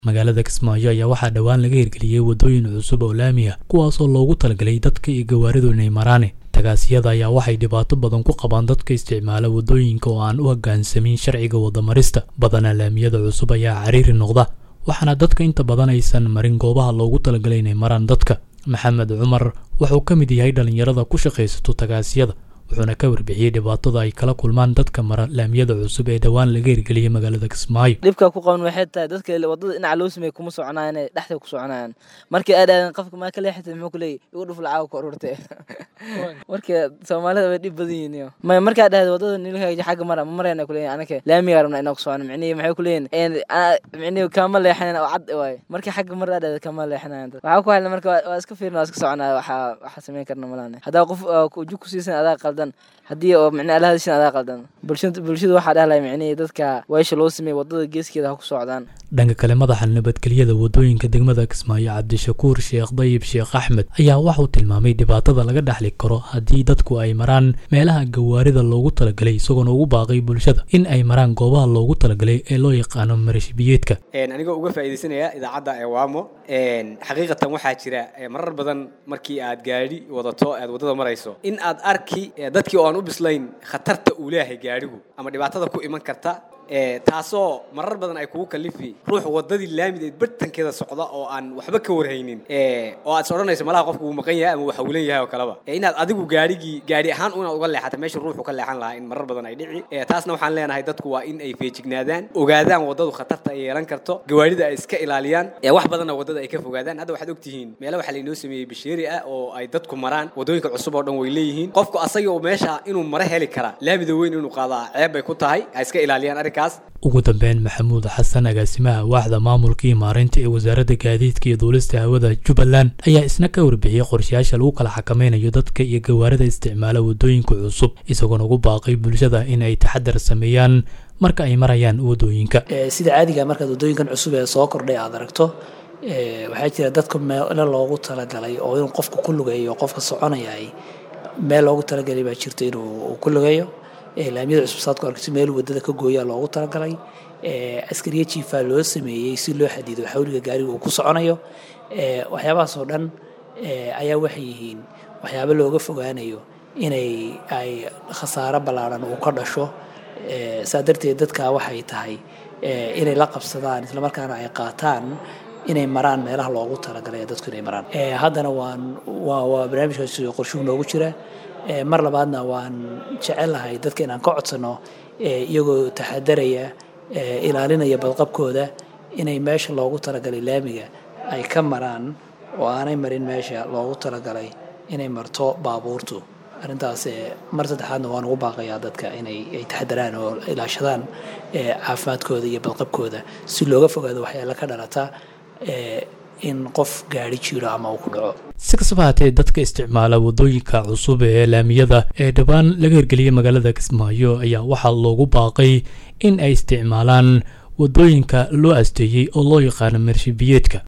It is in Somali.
magaalada kismaayo ayaa waxaa dhowaan laga hirgeliyey waddooyin cusub oo laami ah kuwaasoo loogu talagalay dadka iyo gawaaridu inay maraane tagaasiyada ayaa waxay dhibaato badan ku qabaan dadka isticmaala waddooyinka oo aan u hoggaansamin sharciga wadamarista badanaa laamiyada cusub ayaa cariiri noqda waxaana dadka inta badan aysan marin goobaha loogu talagalay inay maraan dadka maxamed cumar wuxuu ka mid yahay dhallinyarada ku shaqaysato tagaasiyada wuxuuna ka warbixiyey dhibaatada ay kala kulmaan dadka mara laamiyada cusub ee dhowaan laga hirgeliyey magaalada kismaayo dhibka ku qaban waxay tahay dadka wadada dhinaca loo sameeyey kuma soconayaan ee dhexda ku soconayaan markii ay dhahdeen qofka maa ka leexatay muxuu ku leeyahy igu dhuf lacaaga ku ururtay marka soomaalida way dhib badan yihiin may markaa dhahday wadada nilhaaji xagga mara ma marayna ku leeyahin anaka laamiga rabna inaa ku socono micnihi maxay ku leeyihin micnihi kama leexanayn oo cad waaye markii xagga mar aa dhahday kama leexanayan waxaa ku hadla marka waa iska fiirna waa iska soconaya waxaa waxaa samayn karna malaane haddaa qof uju ku siisan adaa qaldan haddii oo micnaha ala hadashin adaa qaldan bulshada bulshada waxaa dhahlaya micnihii dadka weesha loo sameeyey wadada geeskeeda ha ku socdaan dhanka kale madaxa nabadgelyada waddooyinka degmada kismaayo cabdishakuur sheekh dayib sheekh axmed ayaa waxuu tilmaamay dhibaatada laga dhexli karo haddii dadku ay maraan meelaha gawaarida loogu talagalay isagoona ugu baaqay bulshada in ay maraan goobaha loogu talagalay ee loo yaqaano marashbiyeedka anigoo uga faa'iidaysanaya idaacadda ewaamo xaqiiqatan waxaa jira marar badan markii aad gaadhi wadato aad waddada marayso in aad arki dadkii oo aan u bislayn khatarta uu leeyahay gaadhigu ama dhibaatada ku iman karta taasoo marar badan ay kugu kalifi ruux wadadii laamideed bartankeeda socda oo aan waxba ka warhaynin oo aad is odhanayso malaha qofku wuu maqan yahay ama uu hawlan yahay oo kaleba inaad adigu gaadhigii gaadhi ahaan inaad uga leexata meesha ruuxu ka leexan lahaa in marar badan ay dhici taasna waxaan leenahay dadku waa in ay feejignaadaan ogaadaan waddadu khatarta ay yeelan karto gawaarida ay iska ilaaliyaan wax badanna waddada ay ka fogaadaan hadda waxaad ogtihiin meelo waxaa lainoo sameeyey basheeri ah oo ay dadku maraan waddooyinka cusub oo dhan way leeyihiin qofku asaga oo meesha inuu mare heli karaa laamida weyn inuu qaadaa ceeb bay ku tahay ha iska ilaaliyaan arrinkaas ugu dambeyn maxamuud xasan agaasimaha waaxda maamulka iyo maareynta ee wasaaradda gaadiidka iyo duulista hawada jubbaland ayaa isna ka warbixiyey qorshayaasha lagu kala xakameynayo dadka iyo gawaarida isticmaala waddooyinka cusub isagoona ugu baaqay bulshada in ay taxadar sameeyaan marka ay marayaan waddooyinka sida caadiga markaad waddooyinkan cusub ee soo kordhay aad aragto waxaa jira dadka meelo loogu talagalay oo inuu qofka ku lugeeyo qofka soconayay meel loogu talagalay baa jirta inuu ku lugeeyo laamiyada cusub saad ku arkayso meel wadada ka gooyaa loogu talagalay askariya jiifaa loo sameeyey si loo xadido xawliga gaariga uu ku soconayo waxyaabahaas oo dhan ayaa waxay yihiin waxyaabo looga fogaanayo inay ay khasaaro ballaaran uu ka dhasho saa darteed dadka waxay tahay inay la qabsadaan islamarkaana ay qaataan inay maraan meelaha loogu talagalay dadku inay maraan haddana waan waa waa barnaamijkaas qorshuhu noogu jira mar labaadna waan jecelahay dadka inaan ka codsano iyagoo taxadaraya ilaalinaya badqabkooda inay meesha loogu talagalay laamiga ay ka maraan oo aanay marin meesha loogu talagalay inay marto baabuurtu arrintaas mar saddexaadna waan ugu baaqayaa dadka inay ay taxadaraan oo ilaashadaan caafimaadkooda iyo badqabkooda si looga fogaado waxyaala ka dhalata in qof gaari jiro ama uu ku dhaco si kastaba haatee dadka isticmaala waddooyinka cusub ee laamiyada ee dhowaan laga hirgeliyey magaalada kismaayo ayaa waxaa loogu baaqay in ay isticmaalaan waddooyinka loo asteeyey oo loo yaqaano marshibiyeedka